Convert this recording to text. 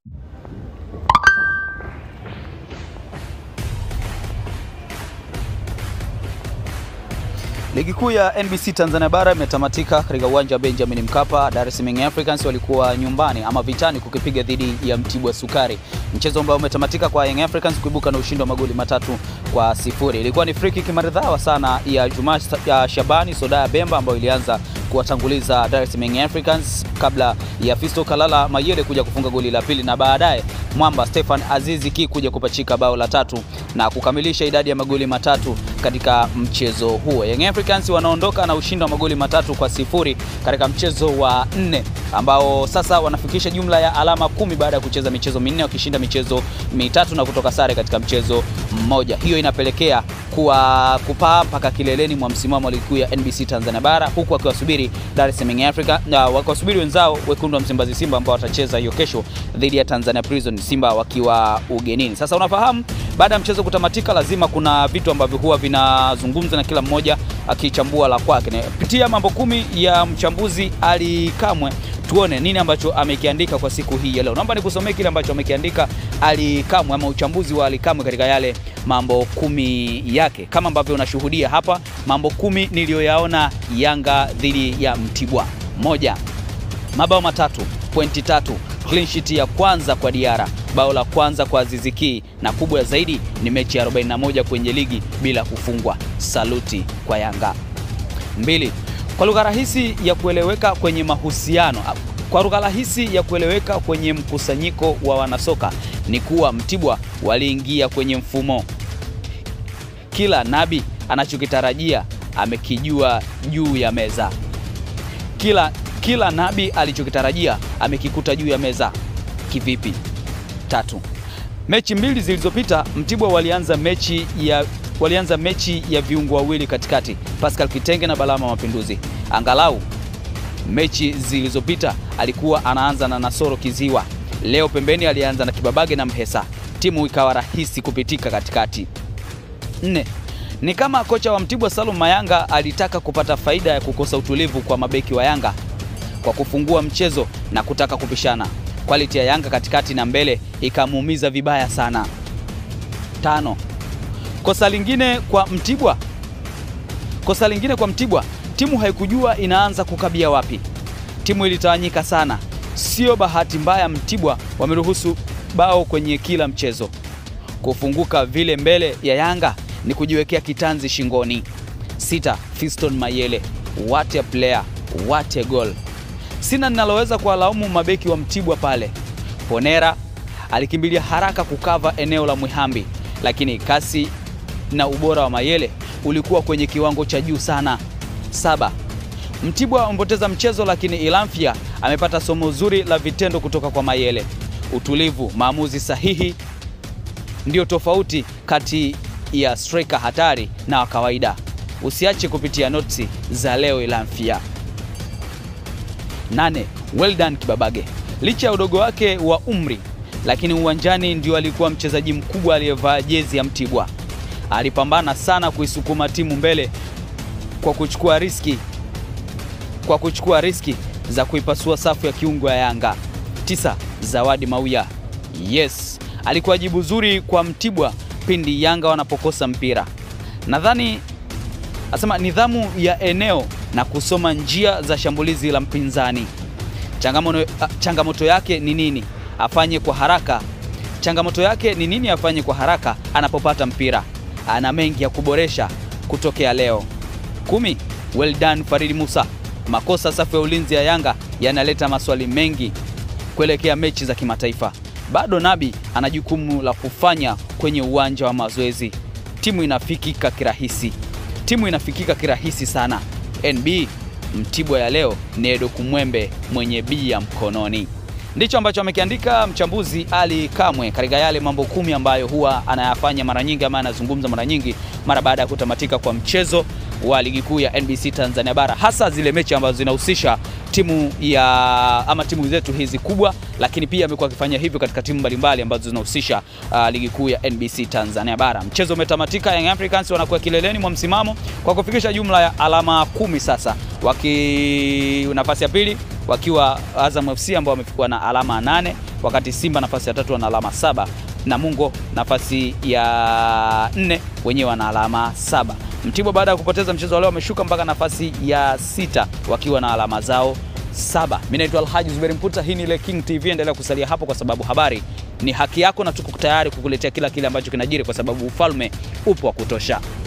Ligi kuu ya NBC Tanzania bara imetamatika katika uwanja wa Benjamin Mkapa. Dar es Salaam Young Africans walikuwa nyumbani ama vitani kukipiga dhidi ya Mtibwa Sukari, mchezo ambao umetamatika kwa Young Africans kuibuka na ushindi wa magoli matatu kwa sifuri. Ilikuwa ni free kick maridhawa sana ya Juma ya Shabani Sodaya Bemba ambayo ilianza kuwatanguliza Dar es Salaam Young Africans kabla ya Fisto Kalala Mayele kuja kufunga goli la pili na baadaye Mwamba Stefan Azizi Ki kuja kupachika bao la tatu na kukamilisha idadi ya magoli matatu katika mchezo huo. Young Africans wanaondoka na ushindi wa magoli matatu kwa sifuri katika mchezo wa nne ambao sasa wanafikisha jumla ya alama kumi baada ya kucheza michezo minne wakishinda michezo mitatu na kutoka sare katika mchezo mmoja. Hiyo inapelekea kuwa kupaa mpaka kileleni mwa msimamo wa ligi kuu ya NBC Tanzania bara huku wakiwasubiri Dar es Salaam Africa na wakiwasubiri wenzao wekundu wa Msimbazi Simba ambao watacheza hiyo kesho dhidi ya Tanzania Prison, Simba wakiwa ugenini. Sasa unafahamu baada ya mchezo kutamatika, lazima kuna vitu ambavyo huwa vinazungumza na kila mmoja akichambua la kwake. Pitia mambo kumi ya mchambuzi Ali Kamwe, tuone nini ambacho amekiandika kwa siku hii ya leo. Naomba nikusomee kile ambacho amekiandika Ali Kamwe ama uchambuzi wa Ali Kamwe katika yale mambo kumi yake, kama ambavyo unashuhudia hapa. Mambo kumi niliyoyaona Yanga dhidi ya Mtibwa: moja, mabao matatu, pointi tatu, clean sheet ya kwanza kwa Diara, bao la kwanza kwa Aziziki, na kubwa zaidi ni mechi ya 41 kwenye ligi bila kufungwa. Saluti kwa Yanga. Mbili, kwa lugha rahisi ya kueleweka kwenye mahusiano kwa lugha rahisi ya kueleweka kwenye mkusanyiko wa wanasoka ni kuwa Mtibwa waliingia kwenye mfumo. Kila nabi anachokitarajia amekijua juu ya meza. Kila, kila nabi alichokitarajia amekikuta juu ya meza. Kivipi? Tatu, mechi mbili zilizopita Mtibwa walianza mechi ya walianza mechi ya viungo wawili katikati, Pascal Kitenge na Balama Mapinduzi. Angalau mechi zilizopita alikuwa anaanza na Nasoro Kiziwa, leo pembeni alianza na Kibabage na Mhesa, timu ikawa rahisi kupitika katikati. Nne, ni kama kocha wa Mtibwa Salum Mayanga alitaka kupata faida ya kukosa utulivu kwa mabeki wa Yanga kwa kufungua mchezo na kutaka kupishana. Quality ya Yanga katikati na mbele ikamuumiza vibaya sana. Tano, kosa lingine kwa Mtibwa, kosa lingine kwa Mtibwa, timu haikujua inaanza kukabia wapi. Timu ilitawanyika sana. Sio bahati mbaya Mtibwa wameruhusu bao kwenye kila mchezo. Kufunguka vile mbele ya Yanga ni kujiwekea kitanzi shingoni. Sita, Fiston Mayele, what a player, what a goal. Sina ninaloweza kuwalaumu mabeki wa Mtibwa pale. Ponera alikimbilia haraka kukava eneo la Mwihambi, lakini kasi na ubora wa Mayele ulikuwa kwenye kiwango cha juu sana. Saba, Mtibwa wamepoteza mchezo, lakini Ilamfia amepata somo zuri la vitendo kutoka kwa Mayele. Utulivu, maamuzi sahihi ndio tofauti kati ya striker hatari na wa kawaida. Usiache kupitia notisi za leo Ilamfia. Nane, well done Kibabage. Licha ya udogo wake wa umri, lakini uwanjani ndio alikuwa mchezaji mkubwa aliyevaa jezi ya Mtibwa. Alipambana sana kuisukuma timu mbele kwa kuchukua riski, kwa kuchukua riski za kuipasua safu ya kiungo ya Yanga. Tisa, Zawadi Mauya. Yes, alikuwa jibu zuri kwa Mtibwa pindi Yanga wanapokosa mpira. Nadhani asema nidhamu ya eneo na kusoma njia za shambulizi la mpinzani. Changamoto, changamoto yake ni nini? Afanye kwa haraka. Changamoto yake ni nini? Afanye kwa haraka anapopata mpira. Ana mengi ya kuboresha kutokea leo. Kumi, well done Farid Musa. Makosa safu ya ulinzi ya Yanga yanaleta maswali mengi kuelekea mechi za kimataifa. Bado Nabi ana jukumu la kufanya kwenye uwanja wa mazoezi. Timu inafikika kirahisi, timu inafikika kirahisi sana. NB Mtibwa ya leo ni Edo Kumwembe mwenye bia mkononi. Ndicho ambacho amekiandika mchambuzi Ali Kamwe katika yale mambo kumi ambayo huwa anayafanya mara nyingi ama anazungumza mara nyingi mara baada ya kutamatika kwa mchezo wa ligi kuu ya NBC Tanzania bara, hasa zile mechi ambazo zinahusisha timu ya ama timu zetu hizi kubwa, lakini pia amekuwa akifanya hivyo katika timu mbalimbali ambazo zinahusisha uh, ligi kuu ya NBC Tanzania bara. Mchezo umetamatika, Young Africans wanakuwa kileleni mwa msimamo kwa kufikisha jumla ya alama kumi sasa, waki nafasi ya pili wakiwa Azam FC ambao wamefikwa na alama nane wakati Simba nafasi ya tatu wana alama saba. Namungo nafasi ya nne wenyewe wana alama saba. Mtibwa baada ya kupoteza mchezo wa leo wameshuka mpaka nafasi ya sita wakiwa na alama zao saba. Mimi naitwa Alhaji Zuberi Mputa, hii ni ile King TV. Endelea kusalia hapo kwa sababu habari ni haki yako, na tuko tayari kukuletea kila kile ambacho kinajiri, kwa sababu ufalme upo wa kutosha.